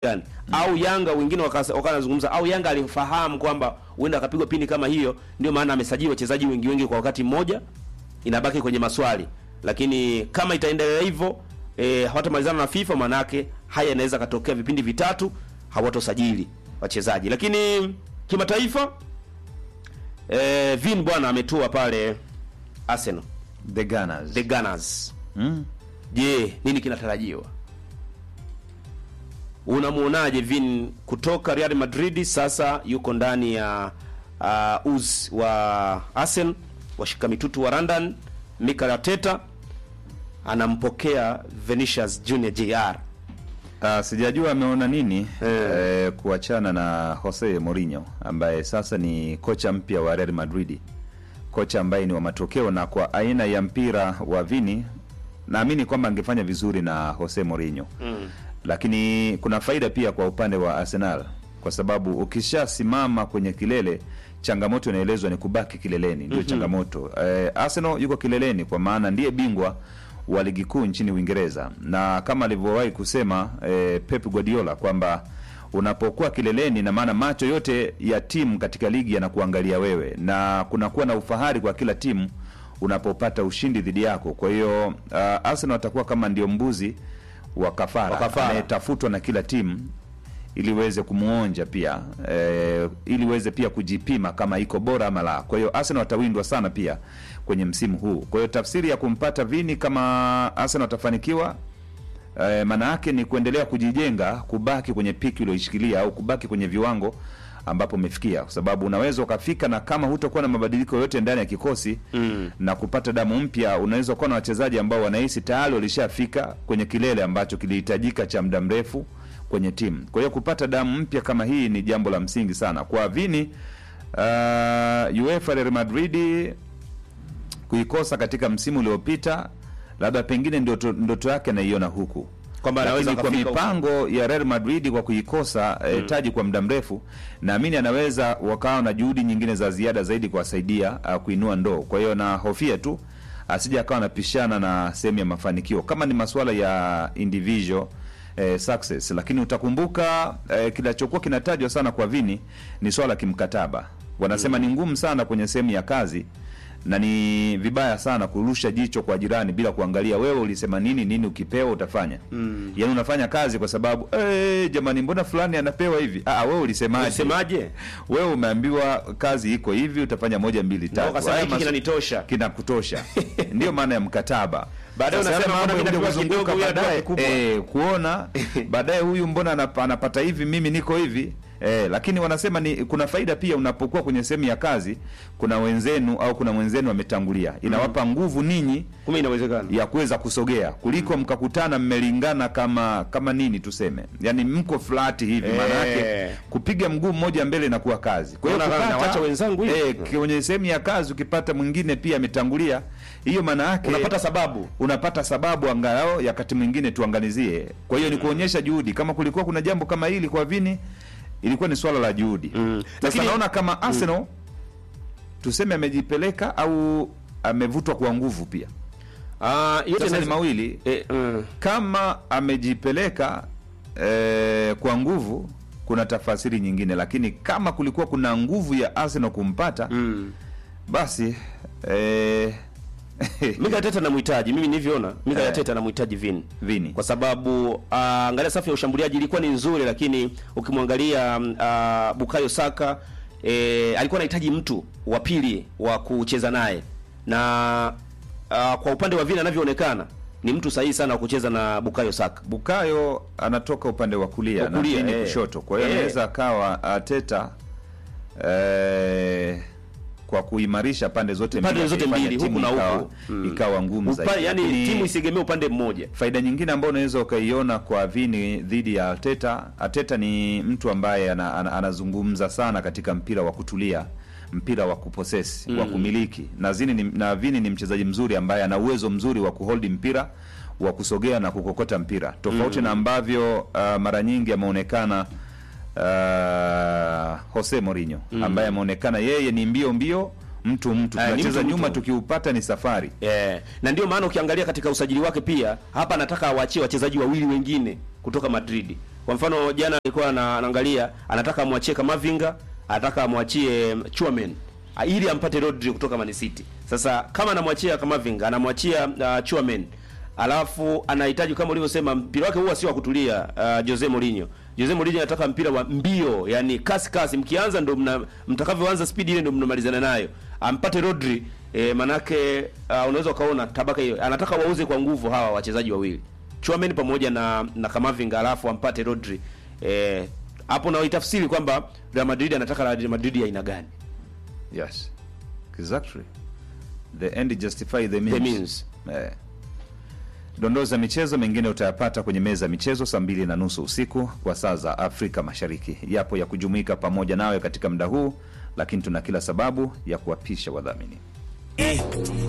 gani au Yanga wengine wakasa- wakawa wanazungumza au Yanga alifahamu kwamba huenda akapigwa pini kama hiyo, ndio maana amesajili wachezaji wengi wengi kwa wakati mmoja. Inabaki kwenye maswali, lakini kama itaendelea hivyo e, hawatamalizana na FIFA, manake haya yanaweza katokea vipindi vitatu hawatosajili wachezaji. Lakini kimataifa e, Vin bwana ametua pale Arsenal, The Gunners. the Gunners. Mm. Je, nini kinatarajiwa? Unamuonaje Vin kutoka Real Madrid sasa yuko ndani ya uh, uz wa Arsenal, washika mitutu wa London. Mikel Arteta anampokea Vinicius Junior JR. Ah, sijajua ameona nini eh, kuachana na Jose Mourinho ambaye sasa ni kocha mpya wa Real Madrid, kocha ambaye ni wa matokeo, na kwa aina ya mpira wa Vini naamini kwamba angefanya vizuri na Jose Mourinho Mm. lakini kuna faida pia kwa upande wa Arsenal kwa sababu ukishasimama kwenye kilele, changamoto inaelezwa ni kubaki kileleni, ndio changamoto. Eh, Arsenal yuko kileleni kwa maana ndiye bingwa wa ligi kuu nchini Uingereza, na kama alivyowahi kusema eh, Pep Guardiola kwamba unapokuwa kileleni, na maana macho yote ya timu katika ligi yanakuangalia wewe, na kunakuwa na ufahari kwa kila timu unapopata ushindi dhidi yako. Kwa hiyo uh, Arsenal watakuwa kama ndio mbuzi wa kafara, Wa kafara. anayetafutwa na kila timu ili iweze kumwonja pia eh, ili iweze pia kujipima kama iko bora ama la. Kwa hiyo Arsenal watawindwa sana pia kwenye msimu huu. Kwa hiyo tafsiri ya kumpata Vini kama Arsenal watafanikiwa eh, maana yake ni kuendelea kujijenga, kubaki kwenye piki ulioishikilia au kubaki kwenye viwango ambapo umefikia, kwa sababu unaweza ukafika na kama hutakuwa na mabadiliko yote ndani ya kikosi Mm. na kupata damu mpya, unaweza kuwa na wachezaji ambao wanahisi tayari walishafika kwenye kilele ambacho kilihitajika cha muda mrefu kwenye timu. Kwa hiyo kupata damu mpya kama hii ni jambo la msingi sana kwa Vini. Uh, UEFA Real Madrid kuikosa katika msimu uliopita, labda pengine ndoto, ndoto yake naiona huku Kwamba anaweza lakini kwa akafika huko. mipango ya Real Madrid kwa kuikosa eh, taji kwa muda mrefu, naamini anaweza wakawa na juhudi nyingine za ziada zaidi kuwasaidia uh, kuinua ndoo. Kwa hiyo na hofia tu asije akawa anapishana na sehemu ya mafanikio kama ni masuala ya individual eh, success, lakini utakumbuka eh, kinachokuwa kinatajwa sana kwa Vini ni swala la kimkataba. Wanasema ni ngumu sana kwenye sehemu ya kazi na ni vibaya sana kurusha jicho kwa jirani bila kuangalia wewe ulisema nini, nini ukipewa utafanya. Mm. Yaani unafanya kazi kwa sababu eh, jamani, mbona fulani anapewa hivi? Ah, wewe ulisemaje? Unasemaje? Wewe umeambiwa kazi iko hivi, utafanya moja mbili Na tatu. ukasema Haya hiki masu- kinanitosha. kinakutosha. Ndio maana ya mkataba. Baadaye Sasa unasema yale mbona mambo mimi yanakuja napewa kuzunguka kidogo, huyu anapewa baadaye, kikubwa. eh, kuona baadaye huyu mbona anap- anapata hivi, mimi niko hivi eh, lakini wanasema ni kuna faida pia unapokuwa kwenye sehemu ya kazi, kuna wenzenu au kuna mwenzenu ametangulia, inawapa nguvu ninyi Kumbe inawezekana. ya kuweza kusogea kuliko mkakutana mmelingana kama kama nini tuseme, yani mko flat hivi, Eh. maana yake kupiga mguu mmoja mbele na kuwa kazi. Kwa hiyo Unaona, nawacha wenzangu hivi. eh, kwenye sehemu ya kazi ukipata mwingine pia ametangulia, hiyo maana yake Unapata sababu. unapata sababu angalau ya wakati mwingine tuangalizie. Kwa hiyo ni kuonyesha juhudi. Kama kulikuwa kuna jambo kama hili kwa Vini, ilikuwa ni swala la juhudi. Mm. Sasa Lakini- naona kama Arsenal tuseme amejipeleka au amevutwa kwa nguvu pia. Ah, yote Sasa ni inaweza- mawili eh, mm. kama amejipeleka eh, kwa nguvu kuna tafasiri nyingine, lakini kama kulikuwa kuna nguvu ya Arsenal kumpata Mm. basi eh, Mikel Arteta anamhitaji, mimi nilivyoona Mikel Eh. Arteta anamhitaji Vini Vini kwa sababu ah, angalia safu ya ushambuliaji ilikuwa ni nzuri, lakini ukimwangalia mm, ah, Bukayo Saka eh, alikuwa anahitaji mtu wa pili wa kucheza naye, na ah, kwa upande wa Vini anavyoonekana ni mtu sahihi sana wa kucheza na Bukayo Saka. Bukayo anatoka upande wa kulia Wa na kulia, Vini eh. kushoto, kwa hiyo Eh. anaweza akawa Arteta eh, kwa kuimarisha pande zote Pande mbili, zote akaifanya mbili, timu huku na ikawa, huku. Mm. ikawa ngumu Upa, zaidi. yani Lakini timu isiegemee upande mmoja. faida nyingine ambayo unaweza ukaiona kwa Vini dhidi ya Arteta, Arteta ni mtu ambaye ana, ana, anazungumza sana katika mpira wa kutulia, mpira wa kuposesi, wa kumiliki na Zini ni, na Vini ni mchezaji mzuri ambaye ana uwezo mzuri wa kuhold mpira wa kusogea na kukokota mpira tofauti na ambavyo uh, mara nyingi ameonekana uh, Jose Mourinho ambaye ameonekana yeye ni mbio mbio mtu mtu Eh, ni tunacheza mtu, nyuma mtu. tukiupata ni safari Eh, na ndio maana ukiangalia katika usajili wake pia hapa anataka awachie wachezaji wawili wengine kutoka Madrid Kwa mfano jana alikuwa na- anaangalia anataka amwachie Kamavinga, anataka amwachie Chuamen ah, ili ampate Rodri kutoka Man City. Sasa kama anamwachia Kamavinga, anamwachia uh, Chuamen alafu anahitaji kama ulivyosema mpira wake huwa sio wa kutulia. Uh, Jose Mourinho, Jose Mourinho anataka mpira wa mbio, yani kasi kasi, mkianza ndo mna, mtakavyoanza speed ile ndo mnamalizana nayo. Ampate Rodri eh, manake uh, unaweza ukaona tabaka hiyo, anataka wauze kwa nguvu hawa wachezaji wawili Chuamen pamoja na na Kamavinga, alafu ampate Rodri eh, hapo na itafsiri kwamba Real Madrid anataka Real Madrid ya aina gani? Yes. Exactly. The end justify the means. The means. Eh. Dondoo za michezo mengine utayapata kwenye meza ya michezo saa mbili na nusu usiku kwa saa za Afrika Mashariki. Yapo ya kujumuika pamoja nawe katika muda huu, lakini tuna kila sababu ya kuwapisha wadhamini.